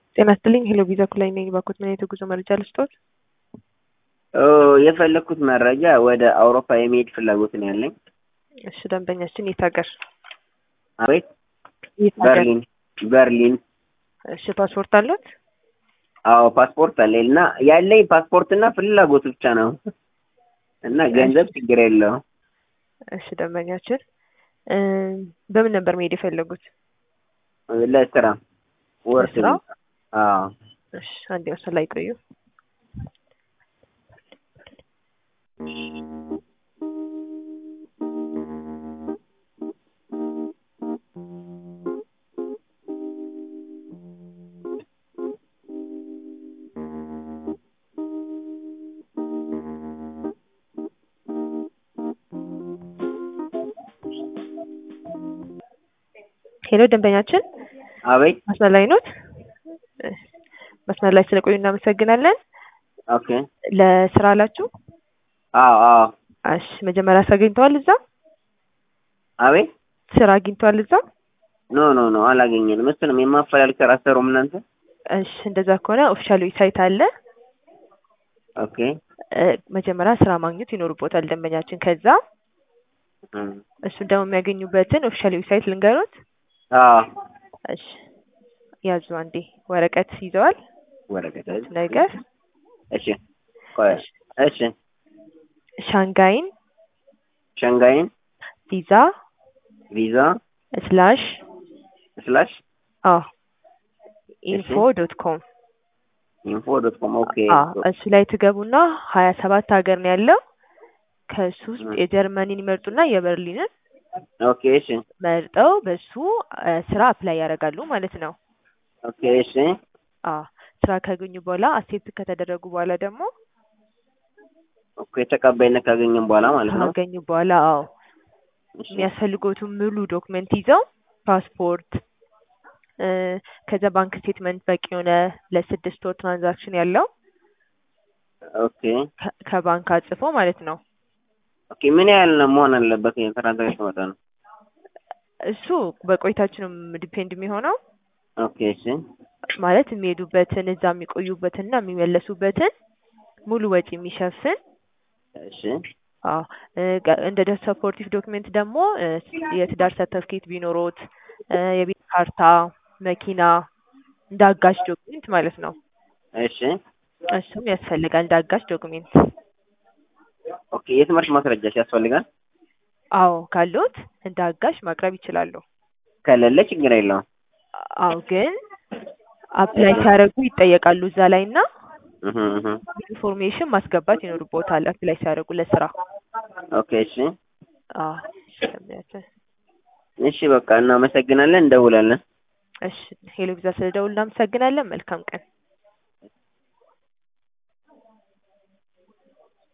ጤና ይስጥልኝ ሄሎ ቪዛ ኩላይ ነኝ። ባኮት ምን አይነት የጉዞ መረጃ ልስጦት? የፈለግኩት መረጃ ወደ አውሮፓ የመሄድ ፍላጎት ነው ያለኝ። እሺ ደንበኛችን የት ሀገር? አቤት የት ሀገር? በርሊን በርሊን። እሺ ፓስፖርት አሉት? አዎ ፓስፖርት አለኝ እና ያለኝ ፓስፖርት እና ፍላጎት ብቻ ነው እና ገንዘብ ችግር የለውም። እሺ ደንበኛችን እ በምን ነበር መሄድ የፈለጉት? ለስራ ወርስ ለስራ? አዎ እሺ አንዴ መስመር ላይ ቆዩ። ሄሎ ደንበኛችን አቤት መስመር ላይ ኖት? እ መስመር ላይ ስለቆዩ እናመሰግናለን። ኦኬ ለስራ አላችሁ? አዎ አዎ እሺ መጀመሪያ ስራ አግኝተዋል እዛ? አቤት ስራ አግኝተዋል እዛ? ኖ ኖ ኖ አላገኘንም። እሱንም የማፈላልግ ስራ አትሰሩም እናንተ? እሺ እንደዛ ከሆነ ኦፊሻል ዌብሳይት አለ። ኦኬ እ መጀመሪያ ስራ ማግኘት ይኖርቦታል ደንበኛችን። ከዛ እም፣ እሱን ደግሞ የሚያገኙበትን ኦፊሻል ዌብሳይት ልንገሩት። አዎ እሺ ያዙ አንዴ ወረቀት ይዘዋል ወረቀት ነገር እሺ ቆይ እሺ ሻንጋይን ሸንጋይን ቪዛ ቪዛ ስላሽ ስላሽ አዎ ኢንፎ ዶት ኮም ኢንፎ ዶት ኮም ኦኬ እሱ ላይ ትገቡና ሀያ ሰባት ሀገር ነው ያለው። ከሱ ውስጥ ም። የጀርመኒን ይመርጡና የበርሊንን ኦኬ እሺ መርጠው በሱ እ ስራ አፕላይ ያደርጋሉ ማለት ነው። ኦኬ እሺ አዎ ስራ ካገኙ በኋላ አክሴፕት ከተደረጉ በኋላ ደግሞ ኦኬ ተቀባይነት ካገኘን በኋላ ማለት ነው። ካገኙ በኋላ አዎ እሺ የሚያስፈልጉትን ሙሉ ዶክመንት ይዘው ፓስፖርት እ ከዛ ባንክ ስቴትመንት በቂ የሆነ ለስድስት ወር ትራንዛክሽን ያለው ኦኬ ከ- ከባንክ አጽፎ ማለት ነው። ኦኬ ምን ያህል ነው መሆን አለበት የትራንዛክሽን መጠኑ? እሱ በቆይታችንም ዲፔንድ የሚሆነው ኦኬ እሺ ማለት የሚሄዱበትን እዛ የሚቆዩበትንና የሚመለሱበትን ሙሉ ወጪ የሚሸፍን እሺ አዎ እ ገ- እንደ ደ ሰፖርቲቭ ዶክሜንት ደግሞ እ የትዳር ሰርተፍኬት ቢኖሮት እ የቤት ካርታ፣ መኪና እንደ አጋዥ ዶክሜንት ማለት ነው። እሺ እሱም ያስፈልጋል እንደ አጋዥ ዶክሜንት። ኦኬ የትምህርት ማስረጃሽ ያስፈልጋል? አዎ ካሉት እንደ አጋዥ ማቅረብ ይችላሉ። ከሌለ ችግር የለውም። አዎ ግን አፕላይ ሲያደርጉ ይጠየቃሉ እዛ ላይ እና እህ እህ ኢንፎርሜሽን ማስገባት ይኖርቦታል አፕላይ ሲያደርጉ ለስራ። ኦኬ እሺ አዎ ስለሚያስችል እሺ በቃ እናመሰግናለን፣ እንደውላለን። እሺ ሄሎ ቪዛ ስለደውል እናመሰግናለን። መልካም ቀን።